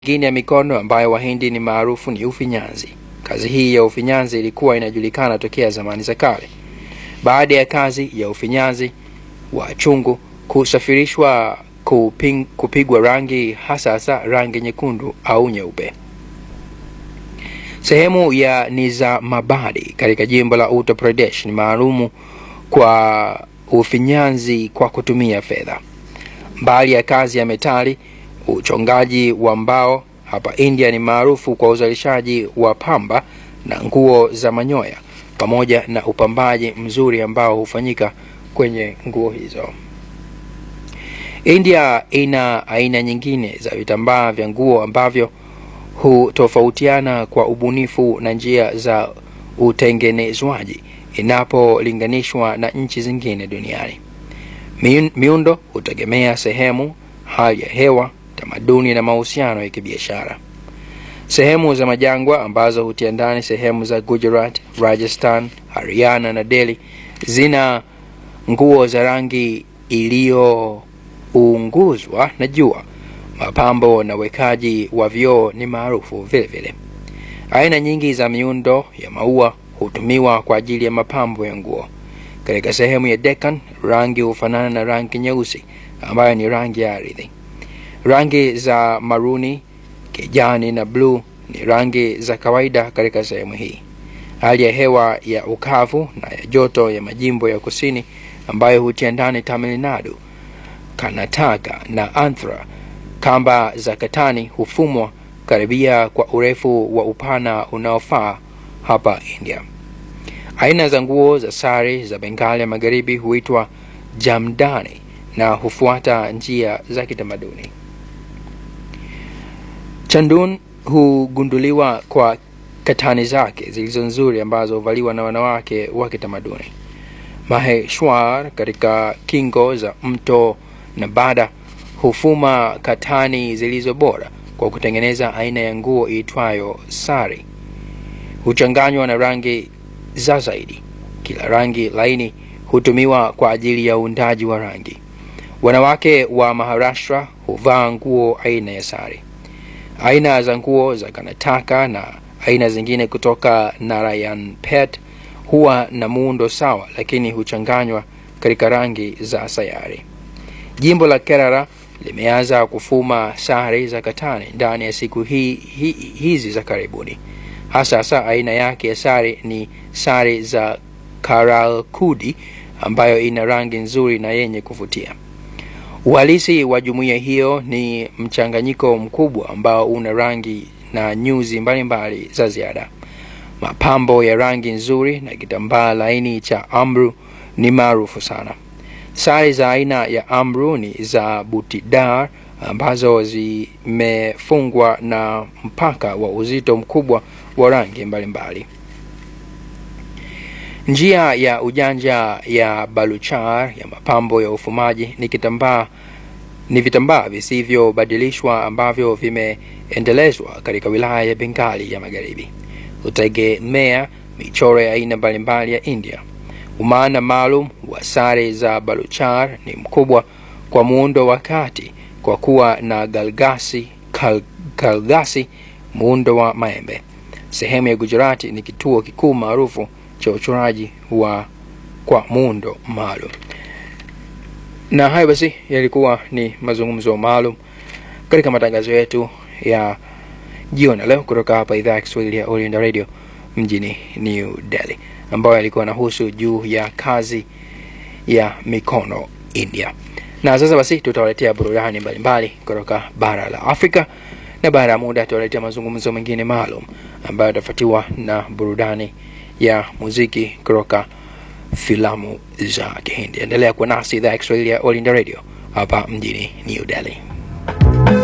Nyingine ya mikono ambayo Wahindi ni maarufu ni ufinyanzi. Kazi hii ya ufinyanzi ilikuwa inajulikana tokea zamani za kale. Baada ya kazi ya ufinyanzi wa chungu kusafirishwa kuping, kupigwa rangi hasa hasa rangi nyekundu au nyeupe. Sehemu ya Nizamabadi katika jimbo la Uttar Pradesh ni maalumu kwa ufinyanzi kwa kutumia fedha. Mbali ya kazi ya metali, uchongaji wa mbao hapa India ni maarufu kwa uzalishaji wa pamba na nguo za manyoya pamoja na upambaji mzuri ambao hufanyika kwenye nguo hizo. India ina aina nyingine za vitambaa vya nguo ambavyo hutofautiana kwa ubunifu na njia za utengenezwaji inapolinganishwa na nchi zingine duniani. Miundo hutegemea sehemu, hali ya hewa, tamaduni na mahusiano ya kibiashara. Sehemu za majangwa ambazo hutia ndani sehemu za Gujarat, Rajasthan, Haryana na Delhi zina nguo za rangi iliyounguzwa na jua. Mapambo na wekaji wa vioo ni maarufu vile vile. Aina nyingi za miundo ya maua hutumiwa kwa ajili ya mapambo ya nguo. Katika sehemu ya Deccan, rangi hufanana na rangi nyeusi ambayo ni rangi ya ardhi. Rangi za maruni, kijani na bluu ni rangi za kawaida katika sehemu hii. Hali ya hewa ya ukavu na ya joto ya majimbo ya kusini ambayo hutia ndani Tamil Nadu, Karnataka na Andhra, kamba za katani hufumwa karibia kwa urefu wa upana unaofaa hapa India. Aina za nguo za sari za Bengali ya magharibi huitwa jamdani na hufuata njia za kitamaduni. Chandun hugunduliwa kwa katani zake zilizo nzuri ambazo huvaliwa na wanawake wa kitamaduni. Maheshwar katika kingo za mto Nabada hufuma katani zilizo bora kwa kutengeneza aina ya nguo iitwayo sari. Huchanganywa na rangi za zaidi. Kila rangi laini hutumiwa kwa ajili ya uundaji wa rangi. Wanawake wa Maharashtra huvaa nguo aina ya sari. Aina za nguo za Karnataka na aina zingine kutoka Narayanpet huwa na muundo sawa, lakini huchanganywa katika rangi za sayari. Jimbo la Kerala limeanza kufuma sare za katani ndani ya siku hii, hi, hizi za karibuni. Hasa hasa aina yake ya sare ni sare za Karalkudi ambayo ina rangi nzuri na yenye kuvutia. Uhalisi wa jumuiya hiyo ni mchanganyiko mkubwa ambao una rangi na nyuzi mbalimbali mbali za ziada. Mapambo ya rangi nzuri na kitambaa laini cha amru ni maarufu sana. Sare za aina ya amru ni za butidar ambazo zimefungwa na mpaka wa uzito mkubwa wa rangi mbalimbali. Njia ya ujanja ya Baluchar ya mapambo ya ufumaji ni kitambaa ni vitambaa visivyobadilishwa ambavyo vimeendelezwa katika wilaya ya Bengali ya magharibi. Hutegemea michoro ya aina mbalimbali ya India. Umaana maalum wa sare za Baluchar ni mkubwa kwa muundo wa kati kwa kuwa na galgasi, kal, kalgasi muundo wa maembe. Sehemu ya Gujarati ni kituo kikuu maarufu cha uchoraji wa kwa muundo maalum. Na hayo basi yalikuwa ni mazungumzo maalum katika matangazo yetu ya jioni leo kutoka hapa idhaa ya Kiswahili ya Oriental Radio mjini New Delhi, ambayo yalikuwa nahusu juu ya kazi ya mikono India. Na sasa basi tutawaletea burudani mbalimbali kutoka bara la Afrika, na baada ya muda tutawaletea mazungumzo mengine maalum ambayo yatafuatiwa na burudani ya muziki kutoka filamu za Kihindi. Endelea kuwa nasi idhaa ya Kiswahili ya All India Radio hapa mjini New Delhi.